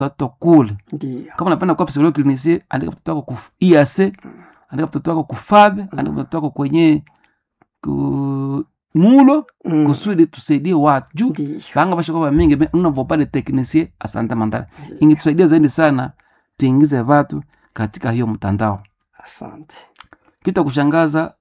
watoto kule Ndio. kama unapenda kuwa psikologi klinisi andika mtoto wako ku IAC andika mtoto wako ku FAB andika mtoto wako kwenye ku mulo Mm. kusudi tusaidie watu juu Ndio. vanga vashakuva mingi unavopale teknisie asante mandala ingitusaidia zaidi sana tuingize watu katika hiyo mtandao Asante. kita kushangaza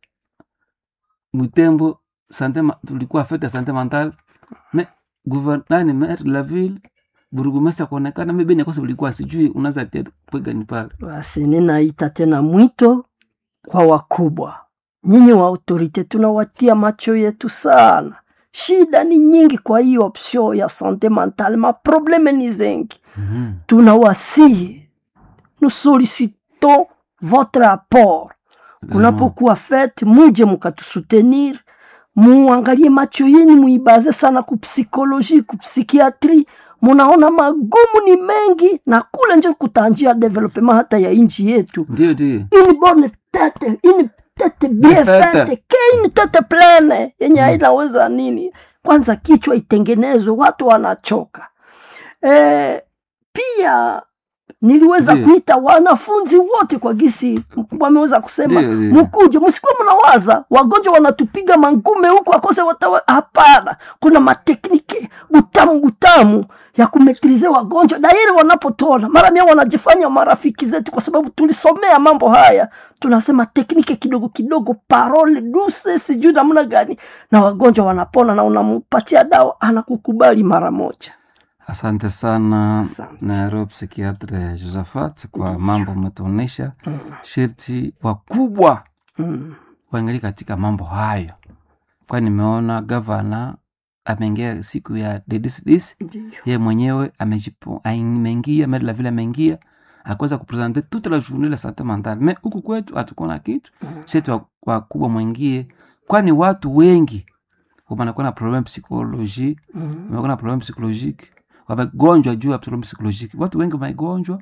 mwitembo sante ma- tulikuwa fete ya sante mental me guvernani maire de la ville burugumesi akuonekana mebeni akosa ulikuwa sijui unaweza tia pwegani pale Basi ninaita tena mwito kwa wakubwa, nyinyi wa autorite, tunawatia macho yetu sana. Shida ni nyingi kwa hii option ya sante mentale, maprobleme ni zengi. Mhm. Tunawasihi, nous sollicitons votre apport kunapokuwa fete, muje mukatusutenir, muangalie macho yenyu, muibaze sana kupsikoloji, kupsikiatri. Munaona magumu ni mengi, na kule njo kutanjia development hata ya inchi yetu. ndio ndio Une bonne tete, une tete bien Tete. faite, ke une tete plene yenye hainaweza nini. Kwanza kichwa itengenezwe, watu wanachoka. E, pia niliweza Ndiyo. kuita wanafunzi wote kwa gisi mkubwa ameweza kusema Ndiyo, ndiyo. mkuje, msikuwa mnawaza wagonjwa wanatupiga mangume huku akose watawa. Hapana, kuna mateknike butamu butamu ya kumetrize wagonjwa dairi wanapotona mara mia wanajifanya marafiki zetu, kwa sababu tulisomea mambo haya. Tunasema teknike kidogo kidogo, parole duse, sijui namna gani, na wagonjwa wanapona, na unampatia dawa anakukubali mara moja. asante sana Asante. nairobi psikiatre josephat kwa mambo umetuonyesha sherti wakubwa Mm. waangalie katika mambo hayo kwani nimeona gavana ameingia siku ya dedisdis Ndiyo. ye mwenyewe amejipo- ameingia mede la vile ameingia akuweza kupresente toute la journée la santé mentale me huku kwetu hatukuna kitu shetu wa- wakubwa mwengie kwani watu wengi wanakuwa na problem psychologie Mm. wamekuwa na problem psychologique wamegonjwa juu ya problem psychologique watu wengi wamegonjwa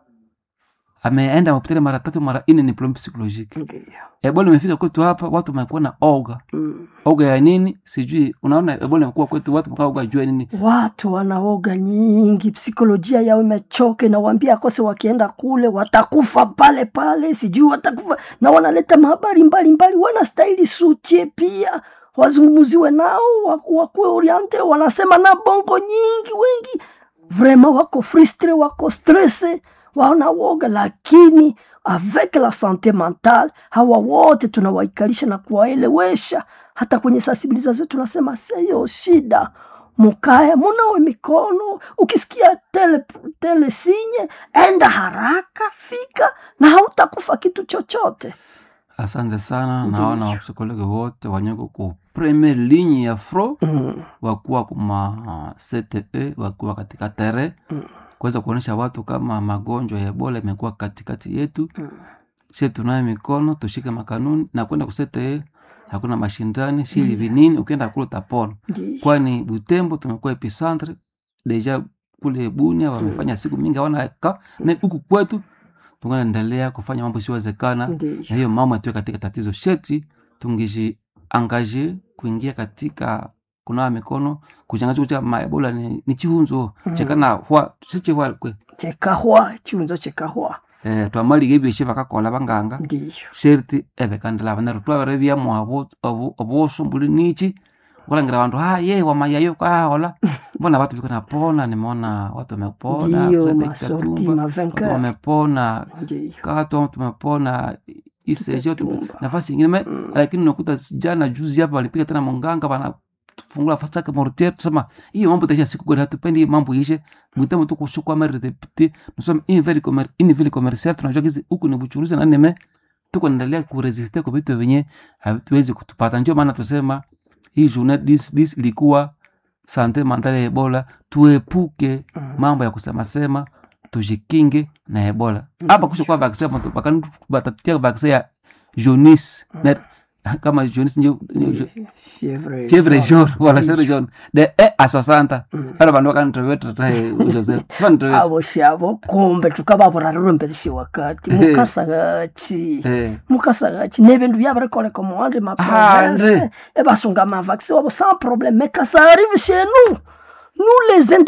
ameenda hospitali mara tatu mara nne ni problem psychologique Ndiyo. ebola imefika kwetu hapa watu wamekuwa na oga Mm. oga ya nini sijui unaona ebola imekuwa kwetu watu mkaa oga juu ya nini watu wanaoga nyingi, psikolojia yao imechoke, na waambia akose wakienda kule watakufa pale pale, sijui watakufa, na wanaleta mahabari mbalimbali, wanastahili sutie pia wazungumuziwe nao, wa- wakuwe oriente. Wanasema na bongo nyingi, wengi vrema wako frustre, wako stresse, wanawoga, lakini avec la sante mentale hawa wote tunawaikalisha na kuwaelewesha. Hata kwenye sensibilisation tunasema seyo shida mukae munawe mikono, ukisikia tele, tele sinye enda haraka, fika na hautakufa kitu chochote. asante sana Ndiyo. naona wapsikologi wote wanyeko ku premier ligne ya fro Mm, wakuwa kuma cte wakuwa katika tere Mm. kuweza kuonyesha watu kama magonjwa ya ebola imekuwa katikati yetu mm, she tunaye mikono tushike makanuni na kwenda kusete hakuna mashindani shili vinini ukienda kule utapona ndiyo. kwani butembo tumekuwa epicentre deja kule bunia wamefanya siku mingi hawana ka na huku kwetu tunganaendelea kufanya mambo isiwezekana Ndiyo. na hiyo mama atuwe katika tatizo sheti tungishi angaje kuingia katika kunawa mikono kuchangaza kucha maebola ni, ni chihunzo Mm. chekana hwa sichihwa kwe chekahwa chiunzo chekahwa eh, twamaliga ebyeshe bakakola banganga ndiyo sherti ebekandila abanero twabere byamo obusu mbuli nichi kulangira bantu ha ye wamayayo kahola mbona watu biko napona nimeona watu wamepona ndiyo Frederick masorti Katumba, watu mavenker wamepona ndiyo kato tumepona isejo tume- Katumba. nafasi ingine me- Mm. lakini unakuta jana juzi hapa walipiga tena munganga wanafungula fastake mortier tusema hiyo mambo taisha siku gari hatupendi hii mambo ishe bwitemo tu kushukwa mare repite nusema ini vile commer ini vile commercial tunajua kizi huku ni buchuruzi na nime tuko naendelea kuresiste kwa vitu vyenye hatuwezi kutupata ndio maana tusema hii journée dis dis ilikuwa sante mentale ya ebola tuepuke Mm. mambo ya kusema sema tujikinge na ebola hapa kusha kwa vaccine mtu bakani batatia vaccine ya jaunisse na kama jaunisse ndio ndio- fievre fievre jaune wala Ndiyo. fievre jaune de e a 60 Mm. bado bandu bakanitoweta tahe Joseph banitoweta abo shabo kumbe tukababura rurumbereshi wakati Eh. mukasagachi eh mukasagachi nebindu byabirekoleka muwandi Ah, maprovince André. ebasunga mavaccin wabo sans problème mais quand ça arrive chez nous nous les intoxic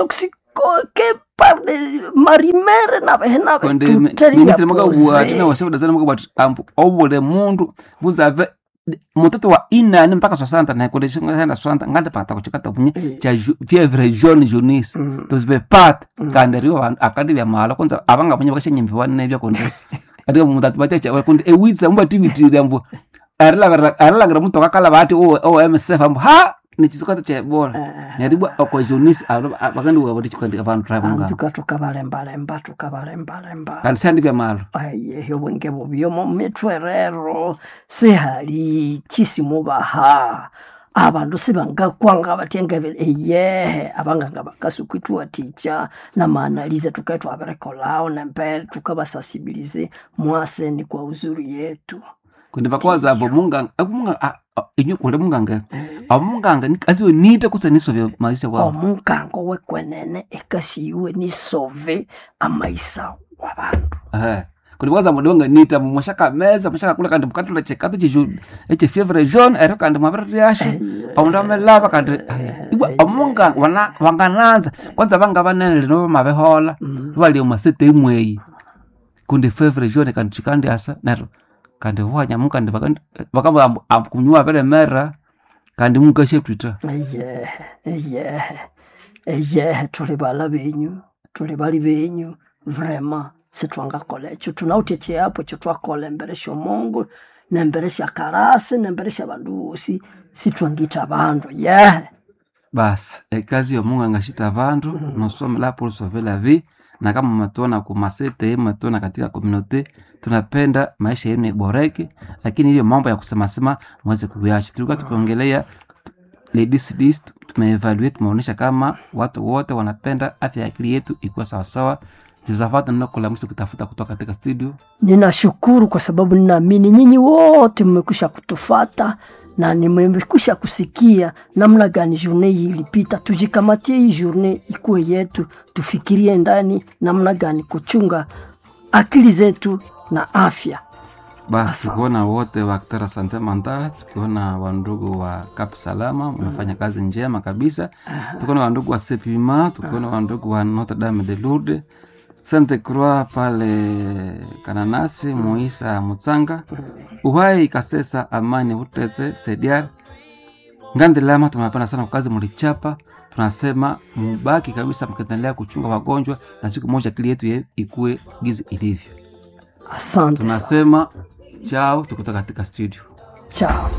ko- ke parle marimere navehe nave konde tuteria minisitiri mwakabua tena pose washaudazana mwakabwati ambu obule mundu vuzave mutoto wa inani mpaka swasanta naye konde shingaenda swanta ngande pata kuchikata bunye Eh. cha ju- vyevre jeune jeunis Mm. tozive pat kandi riwa akandi vya mala kwanza avanga bunye vakashanyimbiwa nevya konde adiga mutatu batecha konde ewitsa mbativitire ambu arilagira mutu akakala vati o msf ambu ha nichisikata cha ebola neribwa oko jeunis vakandi wavati chikandi avantu travanga antuka tukabalembalemba tukabalembalemba kandi sandi vya malo ayehe obwenge bubyomo mitwe rero sihali chisimubaha abandu sibangakwanga batyengebe eyehe abanganga bakasukwithuwa ticha namaanalize tukaithu aberekolao nembele tukabasasibilize mwaseni kwa uzuri yetu kundi vakwaza avo munganga akumunganga inyu kule munganga amunganga aziwe nite kusaniswa vya maisha wao omunganga wekwenene ekasiiwe nisove amaisa wabandu Eh. kundi kwaza mudonga nita mwashaka meza mwashaka kula kandi mukatula chekato chichu eche fievre jaune ero kandi mwavere ryasho amundu amelava kandi iwa amunganga wana wangananza kwanza vanga vanene lino vamavehola valie masete imweyi kundi fievre jaune kandi chikandi asa nero kandi huanyamu kandi vakamba kunyuwa vere mera kandi mukasheptita eyehe eyehe eyehe tuli bala benyu tuli bali benyu vrema sitwangakola ekyo tunawuthi ekyapo ekyo twakola embere syomungu nembere syakarasi nembere syabandu bosi sitwangitha abandu yehe basi ekazi yomunganga shita vandu nosomela pour sauver la vie na kama matuona kumasete matuona katika komunote tunapenda maisha yenu iboreke lakini hiyo mambo ya kusemasema mweze kuyacha tulikuwa tukiongelea ladies list tumeevaluate tumeonyesha kama watu wote wanapenda afya ya akili yetu ikuwa sawasawa josafat ninakola mwisho kutafuta kutoka katika studio ninashukuru kwa sababu ninaamini nyinyi wote mmekwisha kutufata na nimekwisha kusikia namna gani journe hii ilipita. Tujikamatie hii journe ikuwe yetu, tufikirie ndani namna gani kuchunga akili zetu na afya. basi Asante. tukiona wote wa Kitara Sante Mandala, tukiona wandugu wa Kap Salama mnafanya kazi njema kabisa, tukiona wandugu wa Sepima, tukiona wandugu wa Notre Dame de Lourdes, Sainte Croix pale Kananasi, Moisa Mutsanga, Uhai Kasesa, Amani Uteze, Sediar Ngandilama. Tumependa sana kwa kazi mlichapa, tunasema mubaki kabisa mkiendelea kuchunga wagonjwa, na siku moja akili yetu ye- ikue gizi ilivyo. Asante sana, Tunasema chao, tukitoka katika studio. chao.